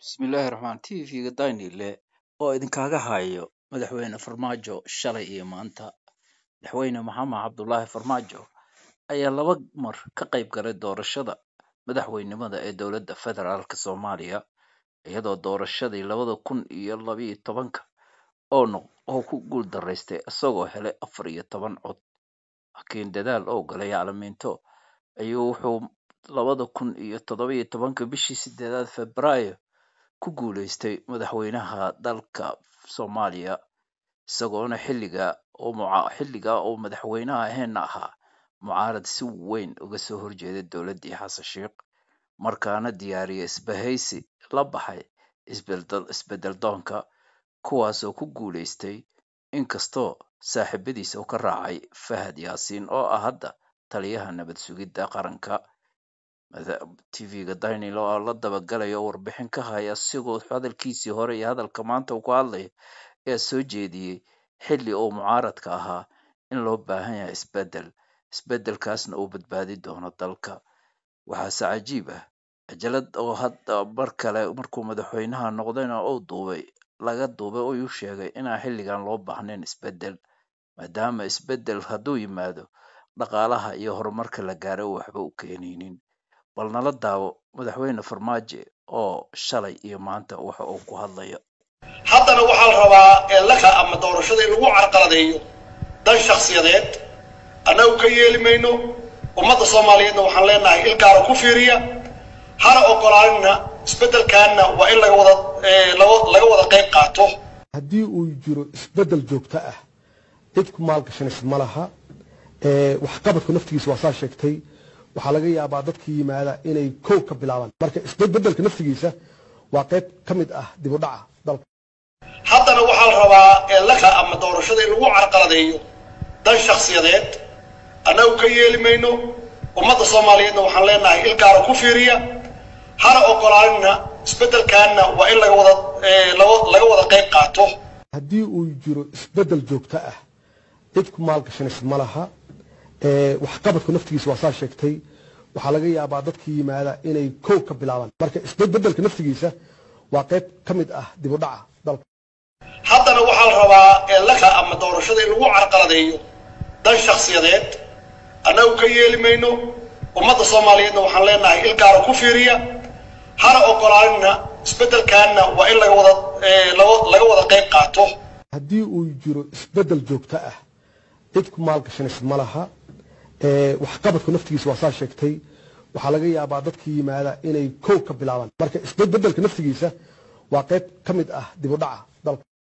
bismillaahi raxmaan tvga daynile oo idinkaaga hayo madaxweyne farmaajo shalay iyo maanta madaxweyne maxamed cabdulaahi farmaajo ayaa laba mar ka qayb galay doorashada madaxweynimada ee dowladda federaalk soomaaliya iyadoo doorashadii labada kun iyo labiyo tobanka oo noq oo ku guul daraystay isagoo helay afar iyo toban cod laakiin dadaal oo galay caalamiinto ayuu wuxuu labada kun iyo toddobiyo tobanka bishii sideedaad febraayo ku guuleystay madaxweynaha dalka soomaaliya isagoona xilliga oo muca xilligaa oo madaxweynaha aheena ahaa mucaarad si weyn uga soo horjeeday dowladdii xasan sheikh markaana diyaariyay isbahaysi la baxay isbedel isbedel doonka kuwaasoo ku guuleystay inkastoo saaxiibadiisa uu ka raacay fahad yaasiin oo ah hadda taliyaha nabad sugidda qaranka tvga daynil oo la dabagalaya oo warbixin ka haya sigoo hadalkiisii hore iyo hadalka maanta uu ku hadlayo ayaa soo jeediyey xilli uu mucaaradka ahaa in loo baahan yahay isbedel isbedelkaasna uu badbaadi doono dalka waxaase cajiib ah cajalad oo hadda mar kale markuu madaxweynaha noqdayna uu duubay laga duubay oo uu sheegay inaan xilligan loo baahnayn isbedel maadaama isbedel hadduu yimaado dhaqaalaha iyo horumarka la gaaray uu waxba u keenaynin bal nala daawo madaxweyne farmaajo oo shalay iyo maanta waxa uu ku hadlayo haddana waxaa la rabaa eelaka ama doorashada in lagu carqaladeeyo dan shakhsiyadeed annagu ka yeeli mayno ummadda soomaaliyeedna waxaan leenahay il gaara ku fiiriya hana ogolaanina isbeddelkaanna waa in laga wada laga wada qayb qaato haddii uu jiro isbeddel joogto ah cid ku maalgashanaysa ma laha waxqabadku naftigiisa waa saa sheegtay waxaa laga yaabaa dadka yimaada inay kow ka bilaabaan marka isbedelka naftigiisa waa qayb ka mid ah dib u dhaca dalka haddana waxaa la rabaa eelaka ama doorashada in lagu carqaladeeyo dan shakhsiyadeed annagu ka yeeli mayno ummadda soomaaliyeedna waxaan leenahay il gaara ku fiiriya hana ogolaanina isbeddelkaanna waa in laga wada laga wada qayb qaato haddii uu jiro isbeddel joogto ah cid ku maalgashanaysa ma laha waxqabadku naftigiisa waa saa sheegtay waxaa laga yaabaa dadka yimaada inay kow ka bilaabaan marka isbedelka naftigiisa waa qayb ka mid ah dib u dhaca dalka haddana waxaa la rabaa eelaka ama doorashada in lagu carqaladeeyo dan shakhsiyadeed annagu ka yeeli mayno ummadda soomaaliyeedna waxaan leenahay il gaara ku fiiriya hana ogolaanina isbeddelkaanna waa in laga wada laga wada qayb qaato haddii uu jiro isbeddel joogto ah cid ku maalgashanaysa ma laha waxqabadku naftigiisa waa saa sheegtay waxaa laga yaabaa dadka yimaada inay kow ka bilaabaan marka isbedelka naftigiisa waa qayb ka mid ah dib u dhaca dalka